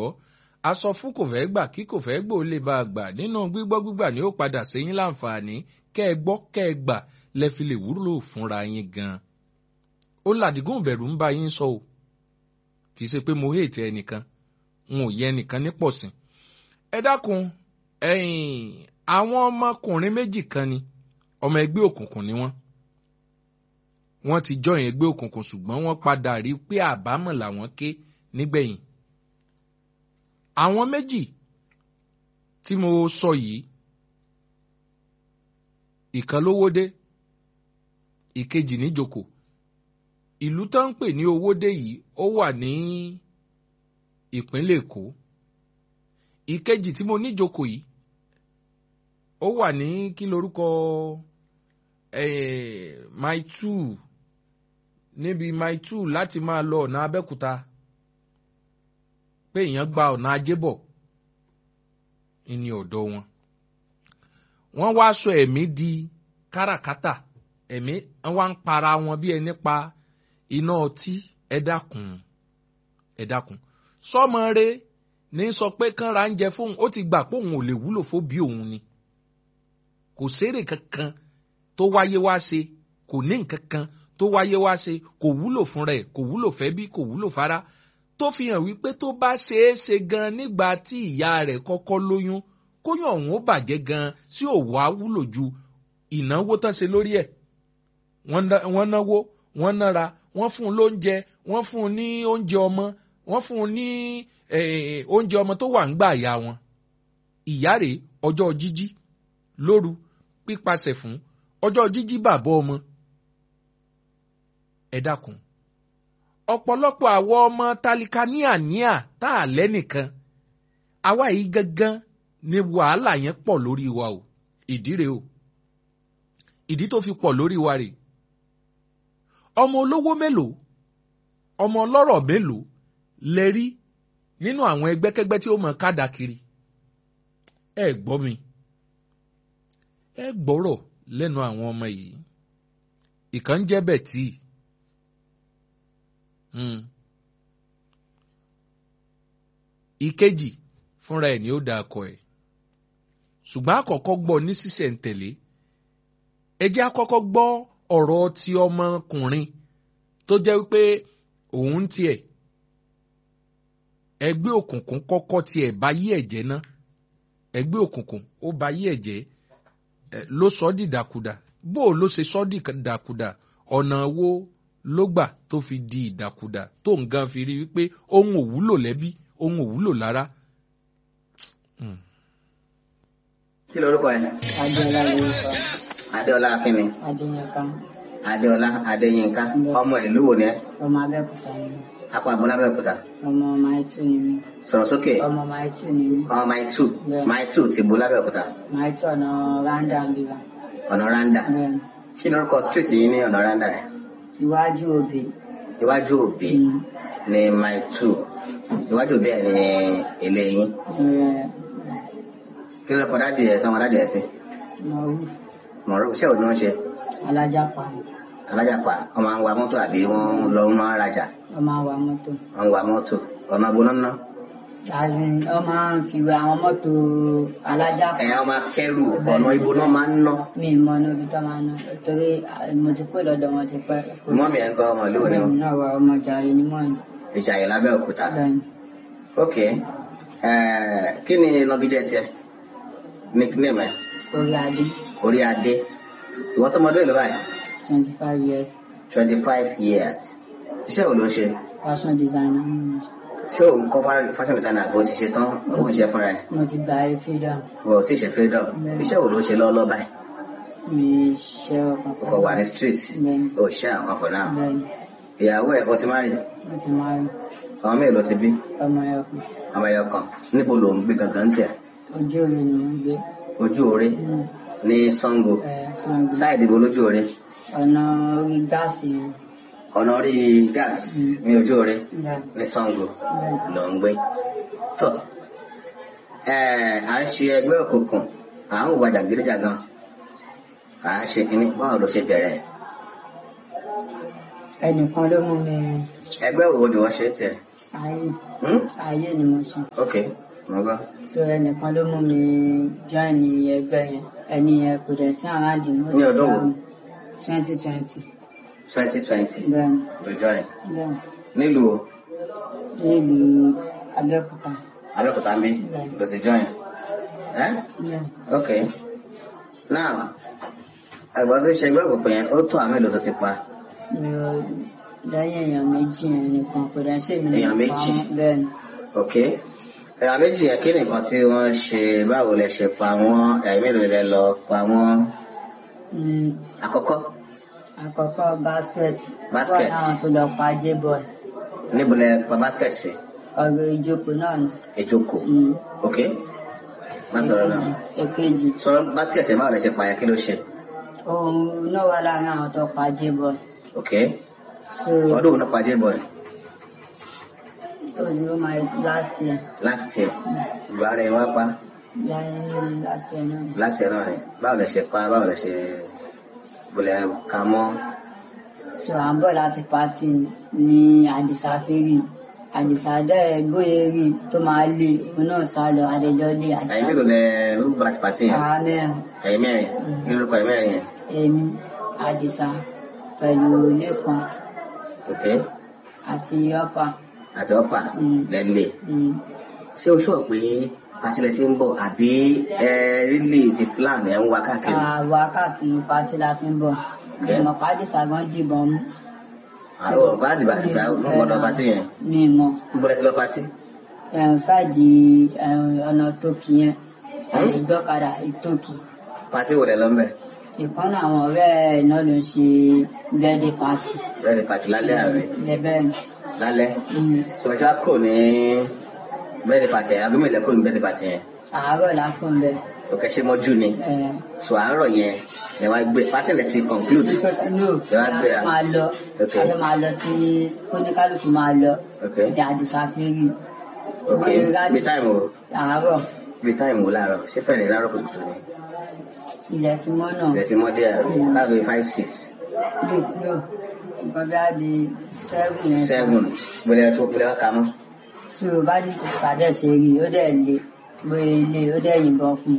gbọ́ a sọ fún kò fẹ́ gbà kí kò fẹ́ gbò lè bá a gbà nínú gbígbọ́ gbígbà ni ó padà séyín láǹfààní kẹ́ ẹ gbọ́ kẹ́ ẹ gbà lẹ fi lè wúlò fúnra yín gan. ó làdígún bẹ̀rù ń bá yín sọ o kì í ṣe pé mo hèètì ẹnìkan n ò yẹ ẹnìkan ní pọ̀sìn. ẹ dákun ẹ̀yìn àwọn ọmọkùnrin méjì kan ni ọmọ ẹgbẹ́ òkùnkùn ni wọ́n wọ́n ti jọyìn ẹgbẹ́ òkùnkùn ṣùgbọ́n wọ́n padà rí pé àbámọ̀ làwọn ké nígbẹ̀yìn. àwọn méjì tí mo sọ yìí ìkan lówódé ìkejì níjòkó ìlú tó ń pè ní owódé yìí ó wà ní ìpínlẹ̀ èkó ìkejì tí mo níjòkó yìí ó wà ní kí lorúkọ eh, mile two níbi mile two láti máa lọ ọ̀nà abẹ́kúta pé èèyàn gba ọ̀nà ajébọ̀ ní ọ̀dọ̀ wọn. wọ́n wá sọ ẹ̀mí di káràkátà ẹ̀mí wá ń para wọn bí ẹni pa iná ọtí ẹ dákun ẹ dákun sọmọ rẹ ní sọ pé kánra ń jẹ fóun ó ti gbà pé òun ò lè wúlò fóbi òun ni kò sérè kankan tó wáyé wá ṣe kò ní nǹkan kan tó wáyé wá ṣe kò wúlò fún rẹ̀ kò wúlò fẹ́ bí kò wúlò fara tó fi hàn wípé tó bá ṣeé ṣe gan nígbà tí ìyá rẹ̀ kọ́kọ́ lóyún kóyún ọ̀hún ó bàjẹ́ gan sí òwò á wúlò ju ìnáwó tán ṣe lórí ẹ̀ wọ́n náwó wọ́n nára wọ́n fún un lóúnjẹ wọ́n fún un ní oúnjẹ ọmọ wọ́n fún un ní oúnjẹ ọmọ tó wà ń gbà ìyá wọn ìyá rèé ọjọ́ jíjí lóru pípasẹ̀ fún ọjọ́ jíjí bàbá ọmọ ẹ dákun ọ̀pọ̀lọpọ̀ àwọn ọmọ tálíkà níàníà tá a lẹ́nìkan àwa yìí gangan ni wàhálà yẹn pọ̀ lórí wa o ìdí rèé o ìdí tó fi pọ̀ lórí wa rèé ọmọ olówó mélòó ọmọ ọlọ́rọ̀ mélòó lẹ rí nínú àwọn ẹgbẹ́kẹ́gbẹ́ tí ó mọ kádà kiri ẹ gbọ́ mi ẹ gbọ́rọ̀ lẹ́nu àwọn ọmọ yìí ìkan ń jẹ́ bẹ̀tì ìkejì fúnra ẹ̀ ni ó da akọ ẹ̀ ṣùgbọ́n àkọ́kọ́ gbọ́ ní sísẹ̀ǹtẹ̀lé ẹ jẹ́ àkọ́kọ́ gbọ́ ọ̀rọ̀ ti ọmọkùnrin tó jẹ́ wípé òun tiẹ̀ ẹgbẹ́ òkùnkùn kọ́kọ́ tiẹ̀ bá yí ẹ̀jẹ̀ ná ẹgbẹ́ òkùnkùn ó bá yí ẹ̀jẹ̀ ló sọ ọ́ dìdàkudà bó o ló ṣe sọ ọ́ dìdàkudà ọ̀nà wo ló gbà tó fi di ìdàkudà tó ń gan fi rí wípé ohun ò wúlò lẹ́bí ohun ò wúlò lára. kí lorúkọ ẹ. Adéọlá lórúkọ. adéọlá akínni. Adéyínká. adéọlá adéyínká ọmọ ìlú wo ni ẹ. Ọmọ Abẹ́òkúta ni mí. apá àgbọ̀n lábẹ́òkúta. Ọmọ Maitu ni mí. sọ̀rọ̀ sókè. Ọmọ Maitu ni mí. ọmọ maitu Bẹ́ẹ̀. maitu ti bo lábẹ́òkúta. Maitu ọ̀nà Randa ń bíbá. ọ̀nà randa. Bẹ́ẹ̀ni. kí lorúkọ street yìí ní ọ̀nà randa yẹn. Iwájú òbí. iwájú òbí Mm. ní maitu iwájú òbí ẹ ní ilé yín. Ẹ, kí lorúkọ dáàdì ẹ tọmọ dáàdì ẹ sí. Mọ̀rú. mọ̀rọ̀ iṣẹ́ òní wọ́n ṣe. Alájàpá. alájàpá wọ́n máa ń wa mọ́tò àbí wọ́n lọ ń máa rajà Wọ́n máa ń wa mọ́tò. wọ́n ń wa mọ́tò ọ̀nà gbóná ná. Àbí wọ́n máa ń fi wa àwọn mọ́tò alájàpá. ẹ̀yà ọmọ akẹ́rù ọ̀nà ibo náà máa ń ná. Mi ì mọ níbi tó máa ń ná. Torí à, mo ti pé lọ́dọ̀ wọn ti pẹ́. mọ́mí ẹ̀ ń kọ́ ọmọ ìlú òní Bẹ́ẹ̀ni náà wà ọmọ jàre ní mọ́ọ̀nì. ìjàyè lábẹ́òkúta. Bẹ́ẹ̀ni. ok eh, kí ni nọgídẹ́ tiẹ̀ nickname ẹ̀ Orí adé. orí adé ìwọ́n tó mọdún ìlú báyìí Twenty five years. twenty five years iṣẹ́ wo ló ń ṣe Fashion designer. Mm. ṣé òun kọ́ fa- fashion designer bó ti ṣe tán òun ń ṣe fúnra ẹ̀ Mo ti gba freedom. wọ́n ò tí ì ṣe freedom iṣẹ́ wo ló ń ṣe lọ́ọ́lọ́ báyìí Mi ṣe ọkàn o kò wà ní street Bẹ́ẹ̀ni. o ṣe àwọn for now Bẹ́ẹ̀ni. ìyàwó ẹ̀ kò ti má rí Mo ti máa rí ọmọ mélòó ti bí ọmọ ẹ̀kọ́. ọmọ ẹyọ kan níbo ló ń gbé gangan tiẹ̀ Ojú omi ni mo ń gbé. ojú oore Mm. ní Sango Ẹ Ṣàngó. sáìdì ibo lójú oore Ọ̀nà orí gáàsì yẹn. ọ̀nà orí gas ní ojú oore Bẹ́ẹ̀ni. ní Sango Bẹ́ẹ̀ni. ló ń gbé tó ẹ à ń ṣe ẹgbẹ́ òkùnkùn à ń hùwà jàgídíjàgan à ń ṣe kínní báwo ló ṣe bẹ̀rẹ̀ Ẹnìkan ló mú mi ẹgbẹ́ wo ni wọ́n ṣe tiẹ̀ ayé Hmm? ayé ni mo ṣe ok mo gbọ́ so ẹnìkan ló mú mi join ẹgbẹ́ yẹn ẹni yẹn kò dẹ̀ sí around mo Ní ọdún wo? twenty twenty twenty twenty bẹ́ẹ̀ ló join bẹ́ẹ̀ nílùú nílùú Abẹ́òkúta Abẹ́òkúta ń bí ló ti join ẹ́ bẹ́ẹ̀ ok now ẹ̀gbọ́n tó ṣe ẹgbẹ́ òkùnkùn yẹn ó tó àmì èlò tó ti pa mi ò lẹ́yìn èèyàn méjì yẹn nìkan kò dẹ̀ sí èmi Èèyàn nìkan méjì? pa wọ́n. bẹ́ẹ̀ ni ok ẹ̀yà méjì yẹn kí nìkan tí wọ́n ṣe báwo lẹ ṣe pa wọ́n ẹ̀yìn mélòó lẹ lọ pa wọ́n Mm, àkọ́kọ́ àkọ́kọ́ basket Basket. wọ́n àwọn tó lọ pa j-boy níbo lẹ pa basket sí ọ̀rọ̀ ìjókòó náà ni ìjókòó Mm, ok má sọ̀rọ̀ náà èkejì sọ̀rọ̀ basket yẹn báwo lẹ ṣe pa yẹn kí ló ṣe òun náà wà láàrin àwọn tó pa j-boy ok so ọdún wo ló pa J-boy ó ní ó máa last year last year ìgbà rẹ̀ wá pa lẹ́yìn last year náà last year náà rẹ̀ báwo lẹ ṣe pa báwo lẹ ṣe bọ̀lẹ̀ ka mọ́ so à ń bọ̀ láti pati ní àdìsá fèrè àdìsá dẹ́ bóyá rí tó máa lé òun náà sá lọ adẹjọ́ lé ẹ̀yin àdìsá mélòó lẹ ló gba pàtí yẹn àwa mẹ́rin ẹ̀yin mẹ́rin kí lórúkọ ẹ̀yin mẹ́rin yẹn èmi àdìsá pẹ̀lú lẹ́kan ok àti ọ̀pá àti ọ̀pá Mm. lẹ́lẹ̀ Mm. ṣé o sọ pé pàtí lẹ ti ń bọ̀ àbí ẹ rílì ti plan ẹ̀ ń wá káàkiri àwa káàkiri pati la ti ń bọ̀ ìmọ̀ pàdísà gan dìbọn mú àwọn ọ̀bá àdìbà àti àwọn ọmọdé pàtí yẹn ní ìmọ̀ ń bọ́lẹ̀ ti lọ pàtí ẹ̀rùn sáàdì ẹ̀rùn ọ̀nà tókì yẹn ẹ̀rùn ìgbọ́kadà ìtókì pàtí wò lẹ lọ mbẹ ìkànnì àwọn ọ̀rẹ́ ẹ̀ náà ló ń ṣe bẹ́ẹ̀dẹ̀ pàtì bẹ́ẹ̀ pàtí lálẹ́ àárẹ̀ lẹ́bẹ̀ lálẹ́ sọ̀rọ̀ ṣá kúrò ní bẹ́ẹ̀ pàtí yẹn agbómi ilẹ̀ kúrò ní bẹ́ẹ̀ pàtí yẹn àárọ̀ láfún bẹ́ẹ̀ òkè ṣe mọ́jú ni sọ àárọ̀ yẹn ẹ wá gbé pàtí lẹ ti conclude no Ẹ wá gbéra. a máa lọ Ok. a fẹ́ máa lọ sí kóníkálùkù máa lọ ok ní àdìsá fèrè ok bí táìmù o àárọ̀ bí táìmù o láàárọ̀ ṣé fẹ́ẹ̀ ní láàárọ̀ kùtùkùtù ni ilẹ̀ tí mọ́ náà ilẹ̀ ti mọ́ dé àárọ̀ láàbí five six lò lò nǹkan bí a di seven yẹn seven gbẹlẹ tó gbẹlẹ wá kà mọ́ tí o bá di sàdẹ̀ ṣe rí ó dẹ̀ lé pé ilé ó dẹ̀ yìnbọn fún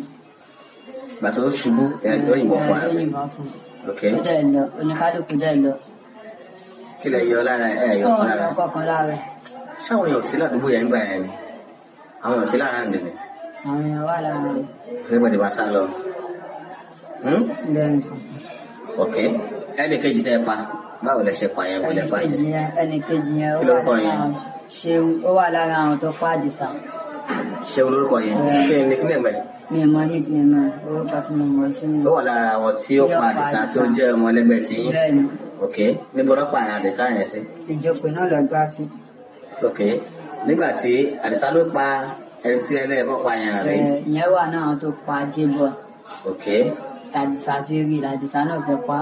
gbàtà ó ṣubú ẹ̀ ó yìnbọn fún ó ààrẹ yìnbọn fún ok ó dẹ̀ lọ oníkálukú dẹ̀ lọ kí lẹ yọ lára ẹ yọ fún lára ọ̀rọ̀ kọ̀ọ̀kan lára ṣáwọn èèyàn sí ládùúgbò yẹn gbà yẹn ni àwọn èèyàn sí lára ń dènè àwọn èèyàn wà lára rẹ̀ everybody bá sá lọ Hmm? lẹ́yìn fún ok ẹnì kejì tẹ pa báwo lẹ ṣe pa yẹn wọlé ẹnì pa sí kejì yẹn ẹnì kejì yẹn ó Kí wà lorúkọ lára yẹn? àwọn ṣeun ó wà lára àwọn tó pa àdìsá ṣé olórúkọ yẹn kí ni kí ni mẹ mi ò mọ nídìí náà orúkọ tí mo mọ̀ sí mi ó wà lára àwọn tí ó pa àdìsá tó jẹ ọmọ ẹlẹgbẹ́ tí yín bẹ́ẹ̀ ni ok níbo ló pa àdìsá yẹn sí ìjókòó náà lọ gbá sí ok nígbà tí àdìsá ló pa ẹni tí ẹlẹ́ẹ̀kọ́ pa yẹn rí ẹ̀, ìyẹn wà náà àwọn tó pa jébọ̀ ok àdìsá fi rí àdìsá náà fẹ́ pa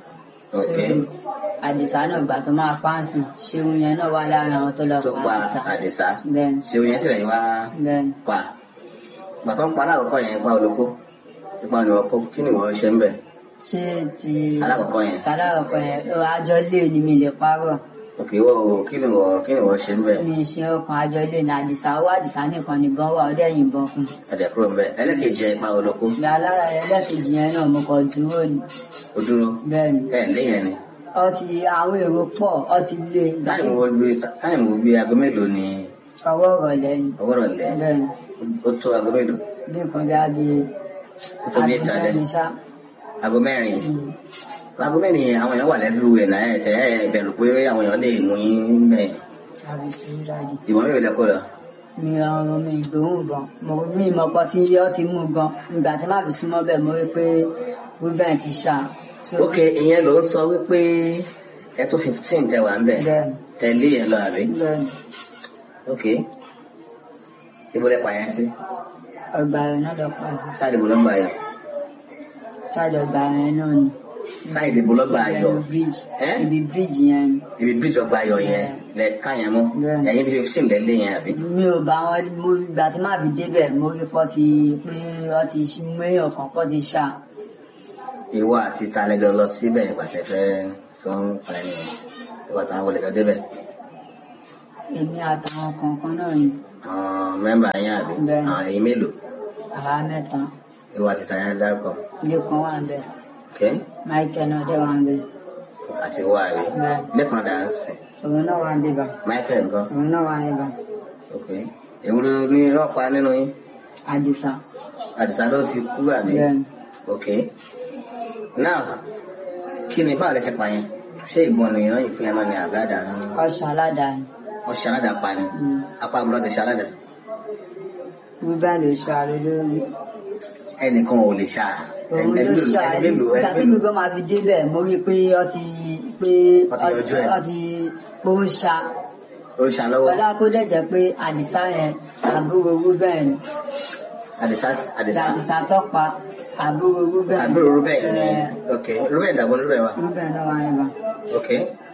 ok àdìsá náà gbà tó máa páǹsì ṣéun yẹn náà wà lára àwọn tó lọ tó pa pa àdìsá àdìsá bẹ́ẹ̀ ṣé oyin sílẹ̀ yín wá bẹ́ẹ̀ pa bàtọ́ ń pa alákọ̀ọ́kọ́ yẹn pa olóko ipa ni wọ́n kó kí ni wọ́n ṣe ń bẹ̀ ṣé ti alákọ̀ọ́kọ́ yẹn tàlárọ̀kọ yẹn ó àjọ lé ni mi lè parọ́ òkè wọ́n o kí ni wọ́n kí ni wọ́n ṣe ń bẹ̀ mi ṣe ọkàn àjọ lé ní àdìsá ó àdìsá nìkan nìbọn wà ó dẹ̀ yìnbọn fún ẹ̀dẹ̀ kúrò ń bẹ̀ ẹlẹ́kejì yẹn ipa olóko mi alára ẹlẹ́kejì yẹn náà mo kàn dúró ni ó dúró bẹ́ẹ̀ ni ẹ̀ léyìn ni ọtí àwọn èrò pọ̀ ọtí lé táìmù wo gbé táìmù wo gbé aago mélòó ni ọwọ́ ìrọ̀lẹ́ ni ọwọ́ rọ̀ lẹ̀ bẹ́ẹ̀ ni ó tó aago mélòó bí nǹkan bí a bí ó tó bí ìta lẹ̀ àdìsá ni ṣá aago mẹ́rin Mm. aago mẹ́rin yẹn àwọn èèyàn wà lẹ́dúró ẹ̀ náà ẹ̀ tẹ́ ẹ̀ bẹ̀rù pé àwọn èèyàn lè mú yín bẹ̀ àbí sùúrù dájú. ìwọ̀n mélòó lẹ́kọ̀ọ́ lọ mi ọrùn mi ìgbóhùn gan mo mi mọ pọ tí yọ ti mú gan ìgbà tí má fi súnmọ́ bẹ́ẹ̀ mo rí pé ruben ti ṣá. So, ok ìyẹn ló ń sọ wípé ẹ tó fifteen tẹ wà ń bẹ̀ bẹ́ẹ̀ni tẹ̀lé yẹn lọ àbí bẹ́ẹ̀ni ok ibo lẹ pààyàn sí ọgbà rẹ náà lọ pa sí sáàdì ibo ló gbà yọ ṣáàdì ọgbà rẹ náà ni. sáàdì ibo ló gbà yọ Ibi bridge Ẹ́? ibi bridge yẹn ni. ibi bíríjì ọgbà yọ yẹn lẹ ká yẹn mú Bẹ́ẹ̀ni. ẹ̀yin bí fifteen lẹ lé yẹn àbí mi ò bá wọn mo ìgbà tí má fi débẹ̀ mo rí pọ́ ti pé wọ́n ti mú èèyàn kan pọ́ ti ṣá. ìwọ àti talẹjọ lọ síbẹ̀ ìgbà tẹ fẹ́ tó ń pa ẹni ìwà táwọn wọlé jọ débẹ̀ èmi àtàwọn kọ̀ọ̀kan náà ni àwọn mẹ́mbà yín àbí Bẹ́ẹ̀ni. àwọn èyí mélòó àwa mẹ́ta ìwà títà yẹn dárúkọ ilé kan wà ń bẹ okay michael náà dẹ̀ wà ń bẹ àti wà àbí Bẹ́ẹ̀ni. lẹ́kàn dà ń sìn òun náà wà ń bíbà michael nǹkan òun náà wà ń bíbà okay èwúrò ní ọ̀pá nínú yín àdìsá àdìsá ló ti kú àbí bẹ́ẹ̀ni okay now kí ni báwo lẹ ṣe pa yẹn ṣé ìbọn nìyẹn yìí fún yẹn náà ni àgáàdà ní ọ̀sán aládàáni wọ́n ṣe aládàá pa ni apá àbúrò ti ṣe aládàá rúbẹ́ ló ṣàrò lórí ẹnìkan ò lè ṣá òun ló ẹni ṣàrò mélòó ìgbà ẹni tí mi mélòó gan máa fi débẹ̀ mo rí i pé ọ ti pé Ọ ti yọjú ẹ̀. ọ ti pé ó ń ṣá ó ṣá lọ́wọ́ Bọ́lá kó dẹ̀ jẹ́ pé àdìsá yẹn àbúrò rúbẹ́ ni àdìsá àdìsá àdìsá tọ́pa àbúrò rúbẹ́ àbúrò rúbẹ̀ ni ok rúbẹ̀ dàgbọ́n rúbẹ̀ wa rúbẹ́ náà wà níbà ok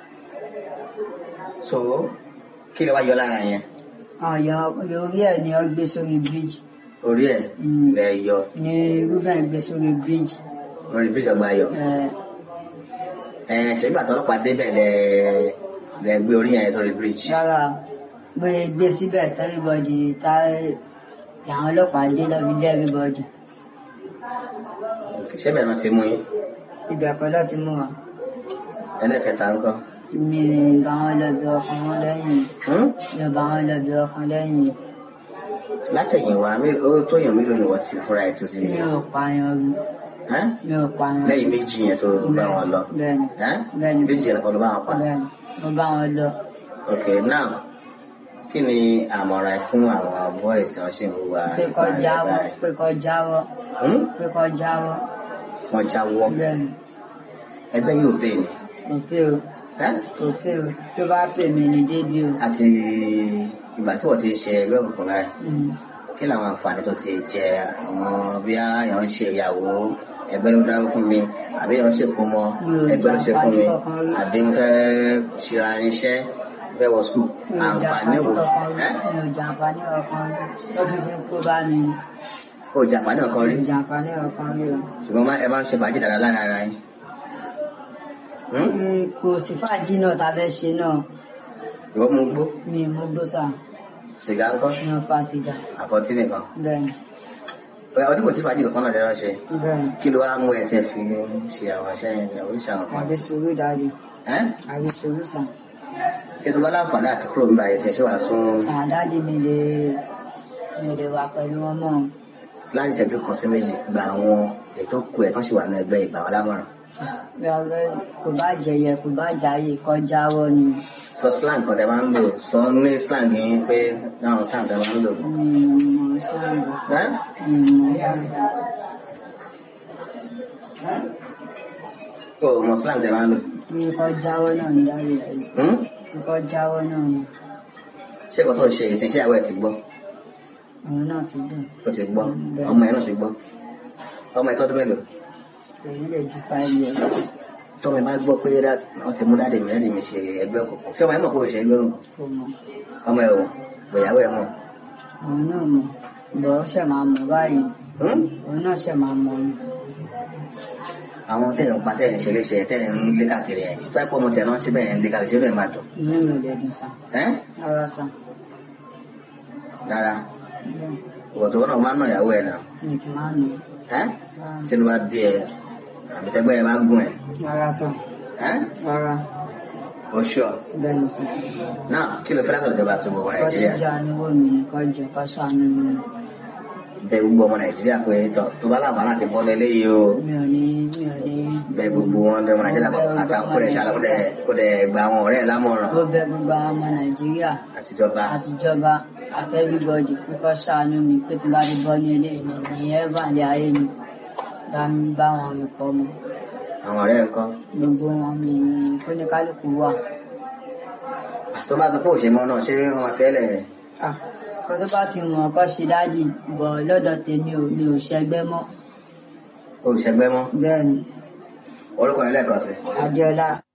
so kí ni wàá yọ lára yẹn ọ̀yọ́ orí ẹ̀ ni ọ gbé sórí bíríjì orí ẹ̀ Mm. lẹ yọ ni rúbẹ́ gbé sórí bíríjì lórí bíríjì ọgbà yọ ẹ ṣègbà tó ọlọ́pàá débẹ̀ lẹ lẹ gbé orí yẹn sórí bíríjì rárá gbé gbé síbẹ̀ tẹ́lifọ̀dì tá àwọn ọlọ́pàá dé lọ́bi dé everybody ṣébẹ̀ náà ti mú yín ibẹ̀ pẹ́ lọ́ ti mú wa ẹlẹ́kẹta ńkọ́ mi bá wọn lọ́bi ọkàn wọn lẹ́yìn Hmm? mi bá wọn lọ́bi ọkàn lẹ́yìn látẹ̀yìnwá mélòó- ó tó yàn mélòó ni wọ́n ti fúnra ẹ̀ tó ti mi ò pààyàn rí Ẹ́? mi ò pààyàn rí. lẹ́yìn méjì yẹn tó bá wọn lọ bẹ́ẹ̀ni Ẹ́? Bẹ́ẹ̀ni. méjì yẹn kan ló bá wọn pa bẹ́ẹ̀ni mo bá wọn lọ ok now kí ni àmọ̀ràn ẹ fún àwọn boys tí wọ́n ṣì ń hùwà pé kó ìpànìyàn jáwọ́ báyìí? pé kó jáwọ́ Hmm? pé kó jáwọ́ wọ́n jáwọ́ bẹ́ẹ̀ni ẹgbẹ́ yóò pè ní kò pé o Ẹ́? kò pé o tó bá pè mí ní débi o àti ìgbà tí wọ́n ti ṣe ẹgbẹ́ òkùnkùn báyìí Mm. kí làwọn àǹfààní tó ti jẹ àwọn bí àyàn ń ṣe ìyàwó ẹgbẹ́ ló dáwó fún mi àbí èèyàn ṣèkó mọ Mi ò ẹgbẹ́ ló ṣe fún mi jàǹfààní kankan rí. àbí mo fẹ́ ṣera irinṣẹ́ mo fẹ́ wọ skul mi ò àǹfààní jàǹfààní wo kankan rí ẹ́? mi ò jàǹfààní kankan rí lọ́dún fi kó bá mi ni. o jàǹfààní ọ̀kan mi rí ò jàǹfààní kankan rí o. ṣùgbọ́n má- ẹ bá ń ṣe fàájì dáadáa lára ara yín. Hmm? Mm, kò sí fàájì náà tá a fẹ́ ṣe náà ìwọ mú gbó mi ò mú gbósà sìgá ńkọ́ mi ò fa sìgá àpótí nìkan bẹ́ẹ̀ni Ẹ, ọdún kò sí fàájì kankan náà lẹ́rọ ṣe bẹ́ẹ̀ni kí ló wá mú ẹ tẹ fi ṣe àwọn iṣẹ́ yẹn oríṣi àwọn kan àbí sùúrù dáadé ẹ́ àbí sùúrù sàn. ṣé tó bá láǹfààní àti kúrò nígbà yẹn ṣe ṣé wàá tún àdáde mi lè mi lè wà pẹ̀lú wọn mọ́ láti ìṣẹ́jú kan sí méjì gba àwọn ètò kù ẹ̀ tán sì wà ní ẹgbẹ́ ìgbà wọn lámọ̀ràn bí ọgbẹ́ kò bá jẹyẹ kò bá jáyè kọjá wọ ni sọ slang kan tẹ máa ń lò sọ ní slang yín pé náà slang tẹ máa ń lò. mi ò mọ̀ sọ́ọ̀bù ẹ́ mi ò mọ̀ sọ́ọ̀bù. o mọ slang tẹ máa ń lò. mi kọjáwọ́ náà ní dáre rẹ̀ Hmm? mi kọjáwọ́ náà ni ṣé ìkọ́ tó ń ṣe ìṣiṣẹ́ àwẹ̀ ti gbọ́ òun náà ti dùn ó ti gbọ́ ọmọ ẹ̀ náà ti gbọ́ ọmọ ẹ̀ tọ́dún mélòó èyí lè ju five years tọ́mọ ẹ̀ bá gbọ́ pé dá- wọ́n ti mú dáàdì mi dáàdì mi ṣe ẹgbẹ́ òkùnkùn ṣé ọmọ ẹ̀ mọ̀ kó o ṣe ẹgbẹ́ òkùnkùn kò mọ̀ ọmọ ẹ̀ wò gbèyàwó ẹ̀ mọ̀ òun náà mọ̀ bọ̀ ó ṣẹ̀ máa mọ̀ báyìí Hmm? òun náà ṣẹ̀ máa mọ̀ ni àwọn tẹ̀yìn ń pa tẹ̀yìn ṣe léṣe tẹ̀yìn ń lé káàkiri ẹ̀ tó ẹ̀pọ̀ ọmọ tẹ̀ náà síbẹ̀ ẹ̀ ń lé káàkiri ṣé lóye máa dùn inú mi ò lè dùn sàn ẹ́ rárá sàn rárá bẹ́ẹ̀ ìwọ̀n tó náà máa ń nà ìyàwó ẹ̀ náà mi kì máa nù ẹ́ rárá tí ló bá bí ẹ àbí tẹ́gbẹ́ ẹ bá gùn ẹ̀ rárá sàn ẹ́ rárá o ṣọ́ bẹ́ẹ̀ ni sàn. náà kí ló fẹ́ látọ̀ ìjọba àti gbogbo kọ́ nàìjíríà síjà níwò mi kọjọ kọ́ sànù mi bẹ gbogbo ọmọ nàìjíríà pé tọ tó bá láǹfààní àti bọ́ lélẹ́yìí o mi ò ní mi ò ní bẹ gbogbo wọn bẹ ọmọ nàìjíríà pọ̀ àtàwọn kó dẹ̀ ṣàlọ́ kó dẹ̀ kó dẹ̀ gba àwọn ọ̀rẹ́ ẹ̀ lámọ̀ràn ó bẹ gbogbo àwọn ọmọ nàìjíríà àtijọba àtijọba àti everybody pé kọ́ sànù mi pé tí n bá ti bọ́ ní ilé mi ní ẹ́fàǹdì ayé mi bá mi bá wọn rìn pọ̀ mọ́ àwọn ọ̀rẹ́ ẹ̀ kọ́ gbogbo wọn mi ní kóníkálukú wà. tó bá sọ pé òṣèmọ náà ṣé wọn máa fẹ́ lẹ̀ Ah, kó tó bá ti mọ̀ ọkọ́ ṣe dájì bọ̀ lọ́dọ̀ tèmi ò mi ò ṣẹgbẹ́ mọ́ olùṣègbè mọ́ bẹ́ẹ̀ ni orúkọ yẹn lẹ́ẹ̀kan sí adéọlá